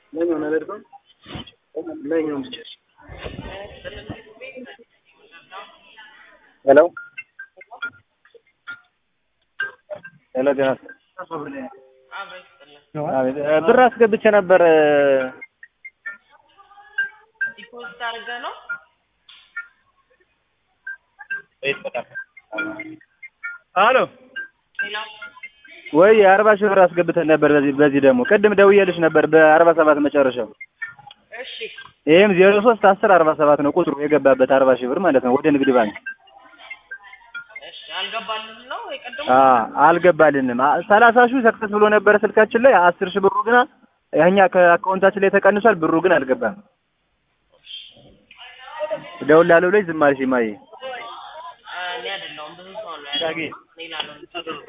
ለኛው ነገር ነው ለኛው ብቻ ሄሎ ሄሎ ጤና አቤት ብር አስገብቼ ነበር ዲፖዚት አድርገህ ነው? አሎ ሌላ ወይ አርባ ሺህ ብር አስገብተን ነበር በዚህ በዚህ ደግሞ ቅድም ደውዬልሽ ነበር በአርባ ሰባት መጨረሻው እሺ ይሄም ዜሮ ሶስት አስር አርባ ሰባት ነው ቁጥሩ የገባበት አርባ ሺህ ብር ማለት ነው ወደ ንግድ ባንክ እሺ አልገባልህም ነው የቀደሙ አ አልገባልንም አ- ሰላሳ ሺህ ሰክሰስ ብሎ ነበረ ስልካችን ላይ አስር ሺህ ብሩ ግን ያኛ ከአካውንታችን ላይ ተቀንሷል ብሩ ግን አልገባም ደውላለሁ ላይ ዝም አልሽ ማየ እኔ አይደለሁም ብዙ ሰው ነው ዳጊ ያለው ሌላ ነው